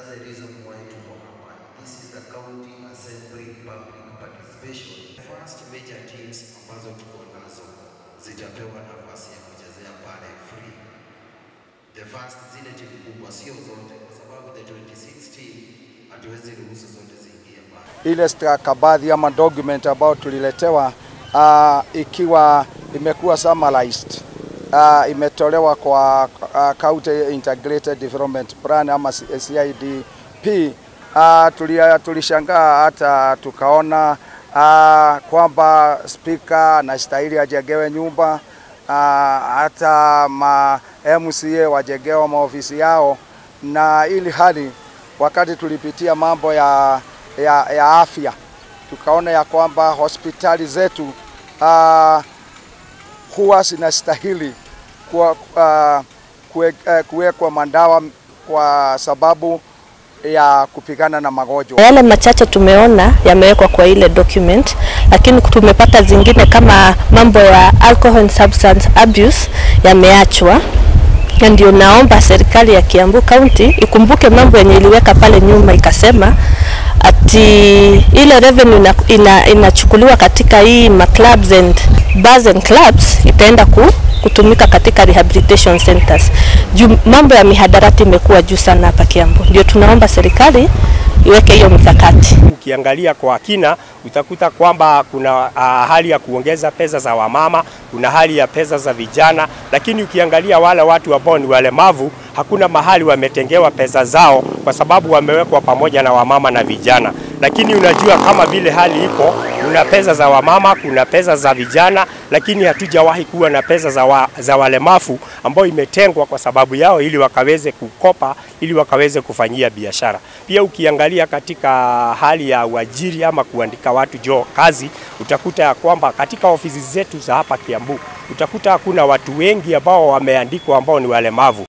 That's the reason why tuko hapa. This is the county assembly public participation. First major teams ambazo tuko nazo zitapewa nafasi ya kuchezea pale free. The first zile timu kubwa, sio zote, kwa sababu the 26 team hatuwezi ruhusu zote ziingie pale. ile stakabadhi ama document ambayo tuliletewa uh, ikiwa imekuwa summarized uh, imetolewa kwa uh, County Integrated Development Plan ama CIDP. Uh, tulia, tulishangaa hata tukaona uh, kwamba spika anastahili ajengewe nyumba uh, hata ma MCA wajengewa maofisi yao, na ili hali wakati tulipitia mambo ya, ya, ya afya tukaona ya kwamba hospitali zetu uh, huwa zinastahili kuwa, uh, kue, uh, kuwekwa madawa kwa sababu ya kupigana na magonjwa. Yale machache tumeona yamewekwa kwa ile document, lakini tumepata zingine kama mambo ya alcohol and substance abuse yameachwa na ndio naomba serikali ya Kiambu County ikumbuke mambo yenye iliweka pale nyuma, ikasema ati ile revenue ina, ina, inachukuliwa katika hii ma clubs and bars and clubs itaenda ku, kutumika katika rehabilitation centers. Juu mambo ya mihadarati imekuwa juu sana hapa Kiambu, ndio tunaomba serikali iweke hiyo mikakati. Ukiangalia kwa kina utakuta kwamba kuna uh, hali ya kuongeza pesa za wamama, kuna hali ya pesa za vijana, lakini ukiangalia wale watu ambao ni walemavu hakuna mahali wametengewa pesa zao, kwa sababu wamewekwa pamoja na wamama na vijana. Lakini unajua kama vile hali iko, kuna pesa za wamama, kuna pesa za vijana, lakini hatujawahi kuwa na pesa za, wa, za walemavu ambao imetengwa kwa sababu yao, ili wakaweze kukopa, ili wakaweze kufanyia biashara. Pia ukiangalia katika hali ya uajiri ama kuandika watu jo kazi, utakuta ya kwamba katika ofisi zetu za hapa Kiambu utakuta hakuna watu wengi ambao wameandikwa ambao ni walemavu.